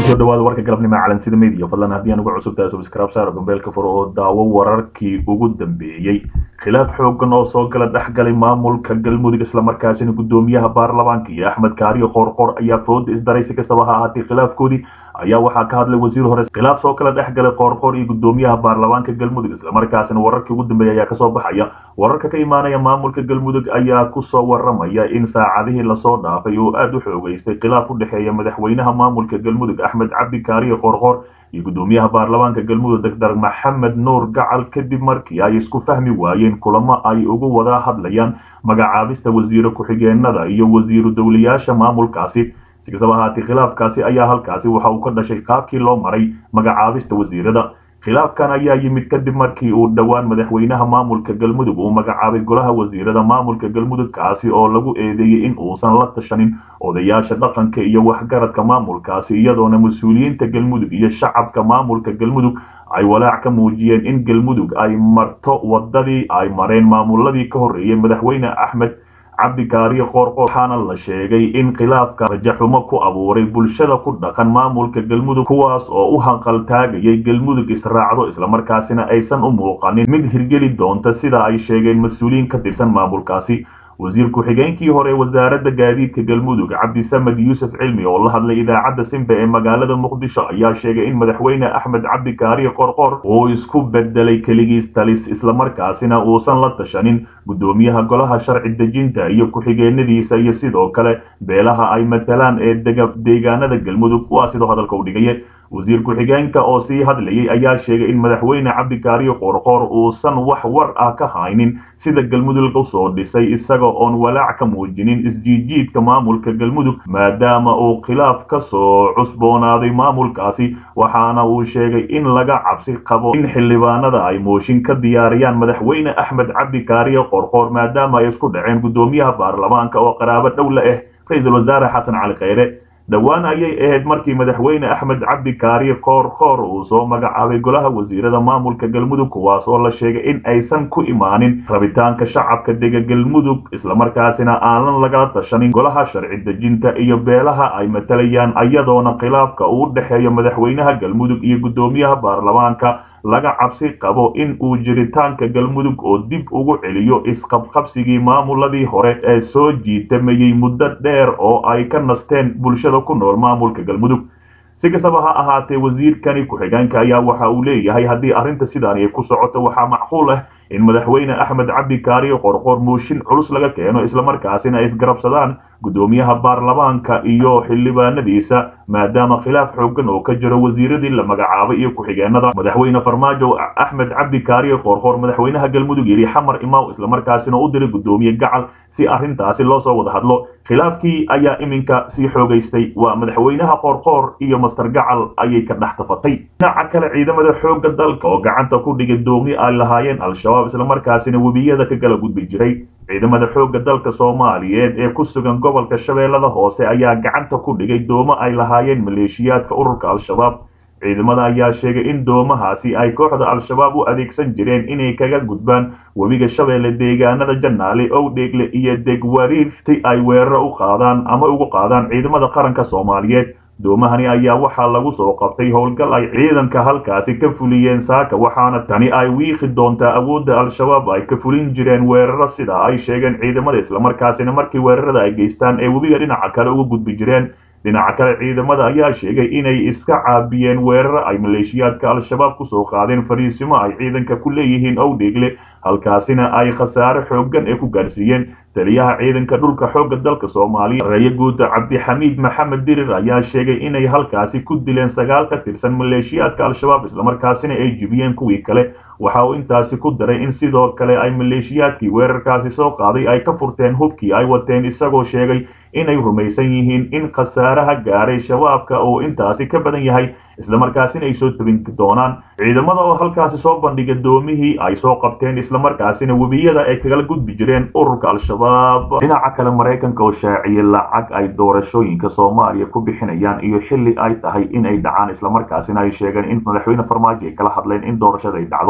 kusoo dhawaada warka galabnimo calansida media fadlan haddii aan uga cusub tahay subscribe saar gombeelka fur oo daawo wararkii ugu dambeeyey khilaaf xoogan oo soo gala dhexgalay maamulka galmudug islamarkaasina gudoomiyaha baarlamaanka iyo axmed kaariyo qoorqoor ayaa fooda isdaray si kastaba ha ahaatee khilaafkoodii ayaa waxaa ka hadlay wasiir hore khilaaf soo kala dhex galay qoorqoor iyo gudoomiyaha baarlamaanka galmudug islamarkaasina wararkii ugu dambeeyay ayaa kasoo baxaya wararka ka imaanaya maamulka galmudug ayaa kusoo waramaya in saacadihii lasoo dhaafay oo aada u xoogeystay khilaaf u dhexeeya madaxweynaha maamulka galmudug axmed cabdi kaariyo qoorqoor iyo gudoomiyaha baarlamaanka galmudug doctor maxamed nuur gacal kadib markii ay isku fahmi waayeen kulamo ay ugu wada hadlayaan magacaabista wasiiro ku-xigeenada iyo wasiiru dowlayaasha maamulkaasi si kastaba ahaatee khilaafkaasi ayaa halkaasi waxa uu ka dhashay qaabkii loo maray magacaabista wasiirada khilaafkan ayaa yimid kadib markii uu dhowaan madaxweynaha maamulka galmudug uu magacaabay golaha wasiirada maamulka galmudug kaasi oo lagu eedeeyey in uusan la tashanin odayaasha dhaqanka iyo waxgaradka maamulkaasi iyadoona mas-uuliyiinta galmudug iyo shacabka maamulka galmudug ay walaac ka muujiyeen in galmudug ay marto wadadii ay mareen maamuladii ka horreeyey madaxweyne axmed cabdikaariyo qoorqoor waxaana la sheegay in khilaafka rajaxumo ku abuuray bulshada ku dhaqan maamulka galmudug kuwaas oo u hanqaltaagayay galmudug israacdo islamarkaasina aysan u muuqanin mid hirgeli doonta sida ay sheegeen mas-uuliyiin ka tirsan maamulkaasi wasiir ku-xigeenkii hore wasaaradda gaadiidka galmudug cabdisamed yuusuf cilmi oo la hadlay idaacadda simba ee magaalada muqdisho ayaa sheegay in madaxweyne axmed cabdikaariyo qorqor uu isku bedelay keligiis talis islamarkaasina uusan la tashanin gudoomiyaha golaha sharci dejinta iyo ku-xigeenadiisa iyo sidoo kale beelaha ay matalaan ee deegaanada galmudug waa sidoo hadalka u dhigaye wasiir ku-xigeenka oo sii hadlayay ayaa sheegay in madaxweyne cabdikaariyo qoorqoor uusan wax war ah ka haynin sida galmudug usoo dhisay isaga oon walaac ka muujinin isjiijiidka maamulka galmudug maadaama uu khilaaf ka soo cusboonaaday maamulkaasi waxaana uu sheegay in laga cabsi qabo in xildhibaanada ay mooshin ka diyaariyaan madaxweyne axmed cabdikaariyo qoorqoor maadaama ay isku dhaceen gudoomiyaha baarlamaanka oo qaraabo dhow la ah ra-iisul wasaare xasan cali kheyre dhowaan ayay ahayd markii madaxweyne axmed cabdikaariyo qoorqoor uu soo magacaabay golaha wasiirada maamulka galmudug kuwaas oo la sheegay in aysan ku imaanin rabitaanka shacabka dega galmudug islamarkaasina aanan lagala tashanin golaha sharci dejinta iyo beelaha ay matalayaan iyadoona khilaafka uu dhexeeyo madaxweynaha galmudug iyo gudoomiyaha baarlamaanka laga cabsi qabo in uu jiritaanka galmudug oo dib ugu celiyo isqabqabsigii maamuladii hore ee soo jiitamayey muddo dheer oo ay ka nasteen bulshada ku nool maamulka galmudug si kastaba ha ahaatee wasiirkani ku-xigeenka ayaa waxa uu leeyahay haddii arrinta sidaani ay ku socoto waxaa macquul ah in madaxweyne axmed cabdikaariyo qorqoor mooshin culus laga keeno islamarkaasina ay isgarabsadaan gudoomiyaha baarlamaanka iyo xildhibaanadiisa maadaama khilaaf xoogan oo ka jiro wasiiradii la magacaabay iyo ku-xigeenada madaxweyne farmaajo axmed cabdikaariyo qoorqoor madaxweynaha galmudug yidhi xamar imaw islamarkaasina u diray gudoomiye gacal si arrintaasi loo soo wada hadlo khilaafkii ayaa iminka sii xoogaystay waa madaxweynaha qoorqoor iyo master gacal ayay ka dhex tafatay dhinaca kale ciidamada xoogga dalka oo gacanta ku dhigay doomi ay lahaayeen al-shabaab islamarkaasina webiyada ka kala gudbi jiray ciidamada xoogga dalka soomaaliyeed ee ku sugan gobolka shabeellada hoose ayaa gacanta ku dhigay doomo ay lahaayeen maleeshiyaadka ururka al-shabaab ciidamada ayaa sheegay in doomahaasi ay kooxda al-shabaab u adeegsan jireen inay kaga gudbaan webiga shabeelle deegaanada janaale owdheegle iyo degwariir si ay weeraro u qaadaan ama ugu qaadaan ciidamada qaranka soomaaliyeed doomahani ayaa waxaa lagu soo qabtay howlgal ay ciidanka halkaasi ka fuliyeen saaka waxaana tani ay wiiqi doontaa awoodda al-shabaab ay ka fulin jireen weeraro sida ay sheegeen ciidamada islamarkaasina markii weerarada ay geystaan ee webiga dhinaca kale uga gudbi jireen dhinaca kale ciidamada ayaa sheegay inay iska caabiyeen weeraro ay maleeshiyaadka al-shabaab kusoo qaadeen fariisimo ay ciidanka ku leeyihiin owdheegle halkaasina ay khasaare xooggan ee ku gaarsiiyeen taliyaha ciidanka dhulka xoogga dalka soomaaliya reeye guuda cabdixamiid maxamed dirir ayaa sheegay inay halkaasi ku dileen sagaal ka tirsan maleeshiyaadka al-shabaab islamarkaasina ay jibiyeen kuwii kale waxa uu intaasi ku daray in sidoo kale ay maleeshiyaadkii weerarkaasi soo qaaday ay ka furteen hubkii ay wateen isagoo sheegay inay rumaysan yihiin in khasaaraha gaaray shabaabka uu intaasi ka badan yahay islamarkaasina ay soo tabin doonaan ciidamada oo halkaasi soo bandhigay doomihii ay soo qabteen islamarkaasina webiyada ay kagala gudbi jireen ururka al-shabaab dhinaca kale maraykanka oo shaaciyay lacag ay doorashooyinka soomaaliya ku bixinayaan iyo xilli ay tahay in ay dhacaan islamarkaasina ay sheegeen in madaxweyne farmaajo ay kala hadleen in doorashada ay dhacdo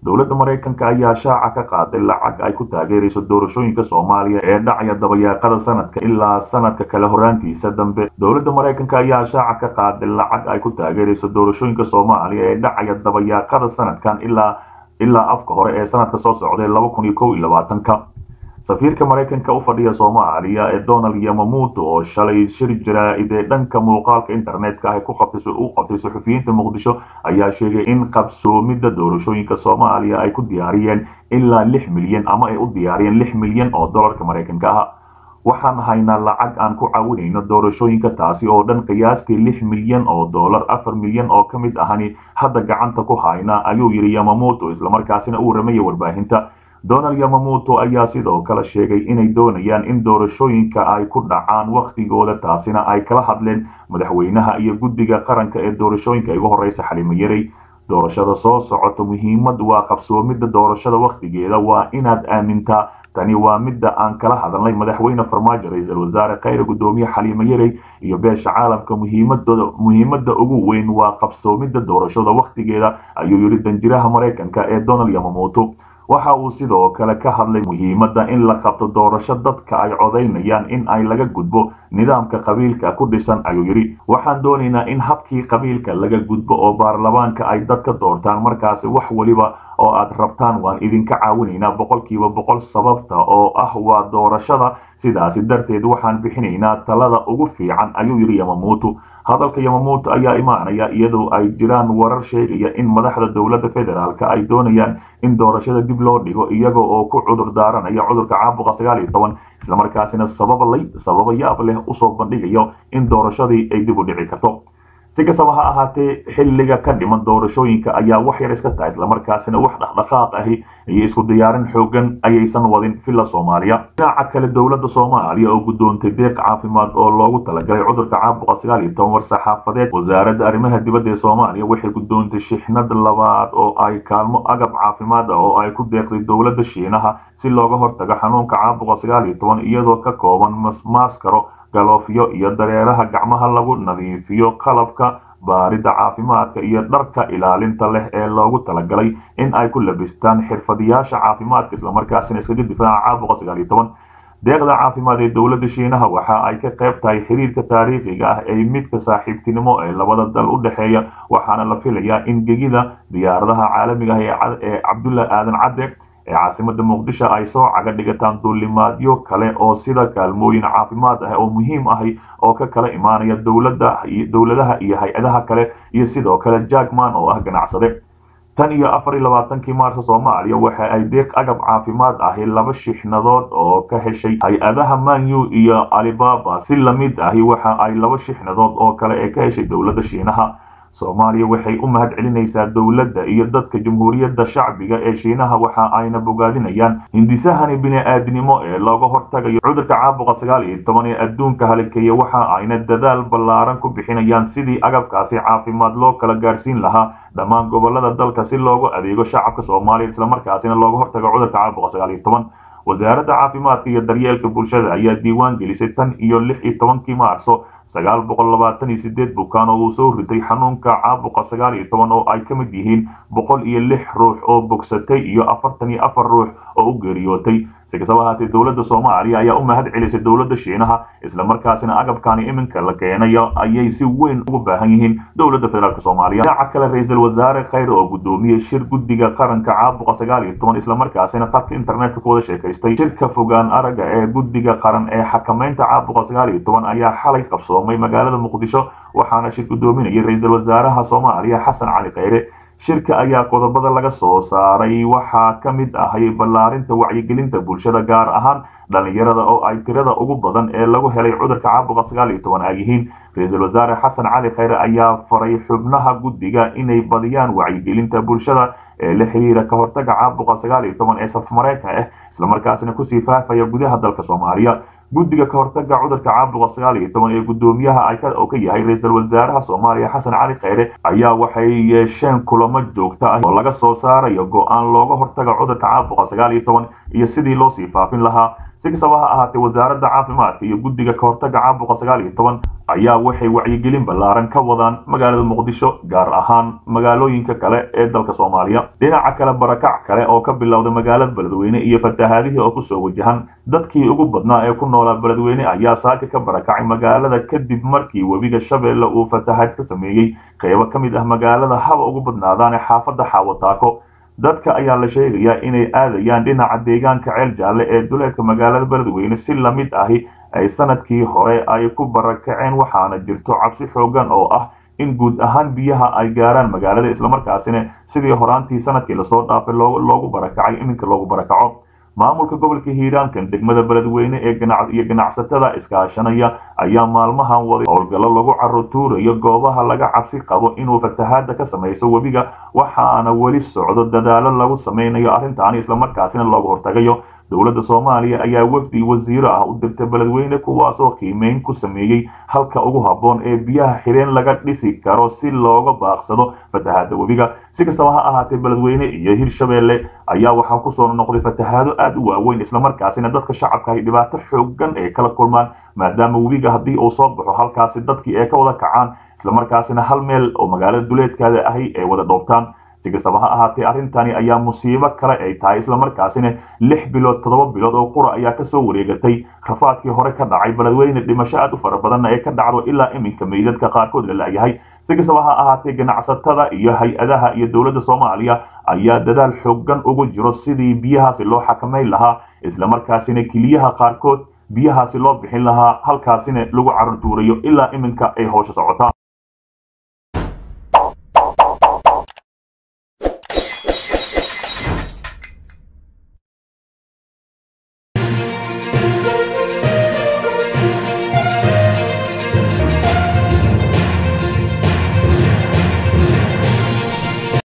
dowladda maraykanka ayaa shaaca ka qaaday lacag ay ku taageerayso doorashooyinka soomaaliya ee dhacaya dabayaaqada sanadka ilaa sanadka kale horaantiisa dambe dowladda maraykanka ayaa shaaca ka qaaday lacag ay ku taageerayso doorashooyinka soomaaliya ee dhacaya dabayaaqada sanadkan ilaa ilaa afka hore ee sanadka soo socday laba kun iyo kow iyo labaatanka safiirka maraykanka u fadhiya soomaaliya ee donald yamamuuto oo shalay shir jaraa'id ee dhanka muuqaalka internetka ah ku qabtay u qabtay suxufiyiinta muqdisho ayaa sheegay in qabsoomidda doorashooyinka soomaaliya ay ku diyaariyeen ilaa lix milyan ama ay u diyaariyeen lix milyan oo dollarka maraykanka ah waxaan haynaa lacag aan ku caawinayno doorashooyinka taasi oo dhan qiyaastii lix milyan oo dollar afar milyan oo ka mid ahani hadda gacanta ku hayna ayuu yidhi yamamuuto islamarkaasina uu ramaya warbaahinta donald yamamuuto ayaa sidoo kale sheegay inay doonayaan in doorashooyinka ay ku dhacaan wakhtigooda taasina ay kala hadleen madaxweynaha iyo guddiga qaranka ee doorashooyinka igu horeysa xalimo yarey doorashada soo socoto muhiimad waa qabsoomidda doorashada wakhtigeeda waa inaad aamintaa tani waa midda aan kala hadalnay madaxweyne farmaajo ra-iisul wasaare khayre guddoomiye xaliimo yarey iyo beesha caalamka muhiimadooda muhiimadda ugu weyn waa qabsoomidda doorashada wakhtigeeda ayuu yidhi danjiraha maraykanka ee donald yamamuuto waxa uu sidoo kale ka hadlay muhiimadda in la qabto doorasho dadka ay codaynayaan in ay laga gudbo nidaamka qabiilka ku dhisan ayuu yidhi waxaan doonaynaa in habkii qabiilka laga gudbo oo baarlamaanka ay dadka doortaan markaasi wax weliba oo aad rabtaan waan idinka caawinaynaa boqolkiiba boqol sababta oo ah waa doorashada sidaasi darteed waxaan bixinaynaa talada ugu fiican ayuu yidhi yamamuuto hadalka yamamuuto ayaa imaanaya iyadoo ay jiraan warar sheegaya in madaxda dowladda federaalk ay doonayaan in doorashada dib loo dhigo iyaga oo ku cudur daaranaya cudurka caabuqa sagaal iyo toban islamarkaasina sababalay sababa yaab leh usoo bandhigayo in doorashadii ay dib u dhici karto si kastaba ha ahaatee xilliga ka dhiman doorashooyinka ayaa wax yar iska tahay islamarkaasina wax dhaqdhaqaaq ahi iyo isku diyaarin xoogan ayaysan wadin villa soomaaliya dhinaca kale dowladda soomaaliya oo guddoontay deeq caafimaad oo loogu talagalay cudurka caabuqa sagaal iyo toban war saxaafadeed wasaaradda arrimaha dibadda ee soomaaliya waxay guddoontay shixnad labaad oo ay kaalmo agab caafimaad ah oo ay ku deeqday dowladda shiinaha si looga hortago xanuunka caabuqa sagaal iyo toban iyadoo ka kooban maaskaro galoofyo iyo dareeraha gacmaha lagu nadiifiyo qalabka baaridda caafimaadka iyo dharka ilaalinta leh ee loogu talagalay in ay ku labistaan xirfadiyaasha caafimaadka islamarkaasina iskaga difaaca caabuqa sagaal iyo toban deeqda caafimaad ee dowladda shiinaha waxa ay ka qayb tahay xiriirka taariikhiga ah ee midka saaxiibtinimo ee labada dal u dhexeeya waxaana la filayaa in gegida diyaaradaha caalamiga ah ee cabdulla aadan cadde ee caasimada muqdisho ay soo caga dhigataan duulimaadyo kale oo sida kaalmooyin caafimaad ah oo muhiim ahi oo ka kala imaanaya dowladaha iyo hay-adaha kale iyo sidoo kale jackman oo ah ganacsade tan iyo afar iyo labaatankii maarso soomaaliya waxa ay deeq agab caafimaad ahi laba shixnadood oo ka heshay hay-adaha manyu iyo alibaba si lamid ahi waxa ay laba shixnadood oo kale ee ka heshay dowladda shiinaha soomaaliya waxay u mahad celinaysaa dowladda iyo dadka jamhuuriyadda shacbiga ee shiinaha waxa ayna bogaadinayaan hindisahani bini-aadnimo ee looga hortagayo cudurka caabuqa sagaal iyo toban ee adduunka halikeeya waxa ayna dadaal ballaaran ku bixinayaan sidii agabkaasi caafimaad loo kala gaarsiin lahaa dhammaan gobolada dalka si loogu adeego shacabka soomaaliya islamarkaasina looga hortago cudurka caabuqa sagaal iyo toban wasaaradda caafimaadka iyo daryeelka bulshada ayaa diiwaan gelisay tan iyo lix iyo tobankii maarso sagaal boqol labaatan iyo sideed bukaan oo uu soo ritay xanuunka caabuqa sagaal iyo toban oo ay ka mid yihiin boqol iyo lix ruux oo bogsatay iyo afartan iyo afar ruux oo u geeriyootay si kastaba ahaatee dowladda soomaaliya ayaa u mahad celisay dowladda shiinaha islamarkaasina agabkani iminka la keenayo ayay si weyn ugu baahan yihiin dowladda federaalk soomaaliya dhinaca kale ra-iisul wasaare khayre oo guddoomiyey shir guddiga qaranka caabuqa sagaal iyo toban islamarkaasina khadka internetka ku wada sheekaystay shirka fogaan aragga ee guddiga qaran ee xakamaynta caabuqa sagaal iyo toban ayaa xalay qabsoomay magaalada muqdisho waxaana shir guddoominayay ra-iisul wasaaraha soomaaliya xasan cali khayre shirka ayaa qodobada laga soo saaray waxaa ka mid ahay ballaarinta wacyigelinta bulshada gaar ahaan dhalinyarada oo ay tirada ugu badan ee lagu helay cudurka caabuqa sagaal iyo toban ay yihiin ra-iisul wasaare xasan cali khayre ayaa faray xubnaha guddiga inay badiyaan wacyigelinta bulshada ee la xiriira ka hortaga caabuqa sagaal iyo toban ee safmareenka ah islamarkaasina kusii faafaya gudaha dalka soomaaliya guddiga ka hortaga cudurka caabuqa sagaal iyo toban ee guddoomiyaha oo ka yahay ra-iisul wasaaraha soomaaliya xasan cali khayre ayaa waxay yeesheen kulamo joogto ah oo laga soo saarayo go-aan looga hortaga cudurka caabuqa sagaal iyo toban iyo sidii loo sii faafin lahaa si kastaba ha ahaatee wasaaradda caafimaadka iyo guddiga kahortaga caabuqa sagaal iyo toban ayaa waxay wacyigelin ballaaran ka wadaan magaalada muqdisho gaar ahaan magaalooyinka kale ee dalka soomaaliya dhinaca kale barakac kale oo ka bilowda magaalada beledweyne iyo fatahaadihii oo kusoo wajahan dadkii ugu badnaa ee ku noolaa beledweyne ayaa saaka ka barakacay magaalada kadib markii webiga shabeelle uu fatahaad ka sameeyey qeybo ka mid ah magaalada haba ugu badnaadaan ee xaafadda xaawataako dadka ayaa la sheegayaa inay aadayaan dhinaca deegaanka ceel jaalle ee duleedka magaalada beledweyne si lamid ahi ay sanadkii hore ay ku barakaceen waxaana jirto cabsi xoogan oo ah in guud ahaan biyaha ay gaaraan magaalada islamarkaasina sidii horaantii sanadkii lasoo dhaafay loogu barakacay iminka loogu barakaco maamulka gobolka hiiraankan degmada beledweyne ee iyo ganacsatada iskaashanaya ayaa maalmahan waday howlgallo lagu carutuurayo goobaha laga cabsi qabo inuu fatahaada ka samayso webiga waxaana weli socdo dadaalo lagu samaynayo arrintaani islamarkaasina looga hortagayo dowladda soomaaliya ayaa wafdi wasiiro ah u dirtay beledweyne kuwaasoo qiimeyn ku sameeyey halka ugu habboon ee biyaha xireen laga dhisi karo si looga baaqsado fatahaada webiga si kastaba ha ahaatee beledweyne iyo hirshabeelle ayaa waxaa kusoo noqday fatahaado aad u waaweyn islamarkaasina dadka shacabka ay dhibaato xoogan ay kala kulmaan maadaama webiga haddii uu soo baxo halkaasi dadkii ay ka wada kacaan islamarkaasina hal meel oo magaalada duleedkaada ahi ay wada dhoobtaan si kastaba ha ahaatee arrintani ayaa musiibo kale ay tahay islamarkaasina lix bilood toddoba bilood oo qura ayaa kasoo wareegatay rafaadkii hore ka dhacay beledweyne dhimasho aad u fara badanna ee ka dhacdo ilaa iminka meydadka qaarkood la la'yahay si kastaba ha ahaatee ganacsatada iyo hay-adaha iyo dowladda soomaaliya ayaa dadaal xoogan ugu jiro sidii biyahaasi loo xakamayn lahaa islamarkaasina keliyaha qaarkood biyahaasi loo bixin lahaa halkaasina lagu carurtuurayo ilaa iminka ay howsha socotaan